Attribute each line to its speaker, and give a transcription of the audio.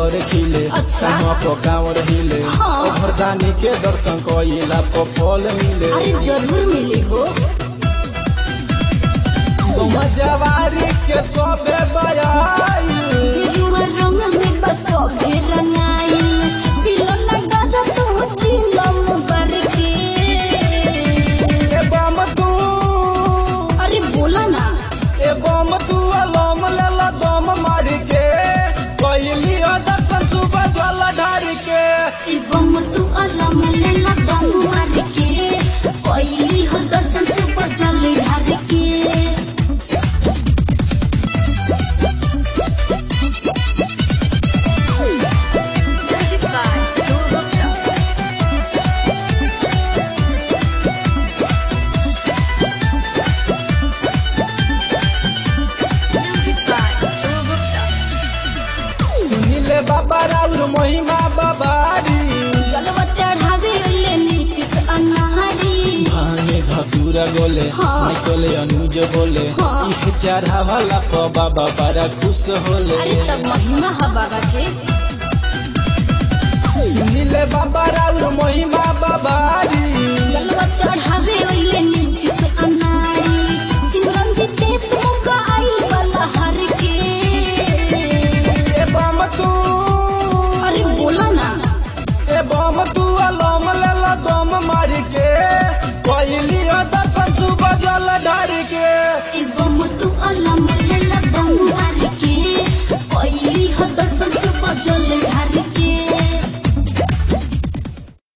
Speaker 1: घर खिले
Speaker 2: अच्छा।
Speaker 1: कहाँ पर गाँव हिले
Speaker 2: हाँ।
Speaker 1: घरदानी के दर्शन कइला पर फल मिले
Speaker 2: अरे जरूर मिली हो
Speaker 1: गौवा जवारी के सबे बयाई
Speaker 2: गेरुआ रंग में बस कभी रंगाई बिलो न गाजा तो चिलम करके
Speaker 1: ए बम तू
Speaker 2: अरे बोला ना
Speaker 1: ए बम तू अलम लेला दम मार के कइली दर्शन सुबह जल ढार के
Speaker 2: ई बम तू अलम लेला दम मार के पहली हो दर्शन से बचल ढार के
Speaker 1: सुनिले बाबा राउर महिमा बाबारी
Speaker 2: जलवा चढ़ावे ले नीतिस अनारी
Speaker 1: भांगे धतूरा बोले
Speaker 2: हाँ।
Speaker 1: निकले अनुज बोले
Speaker 2: हाँ।
Speaker 1: इख चढ़ावला प बाबा बड़ा खुश होले
Speaker 2: अरे तब महिमा ह बाबा के
Speaker 1: सुनिले बाबा राउर महिमा बाबारी
Speaker 2: जलवा चढ़ावे ले नीतिस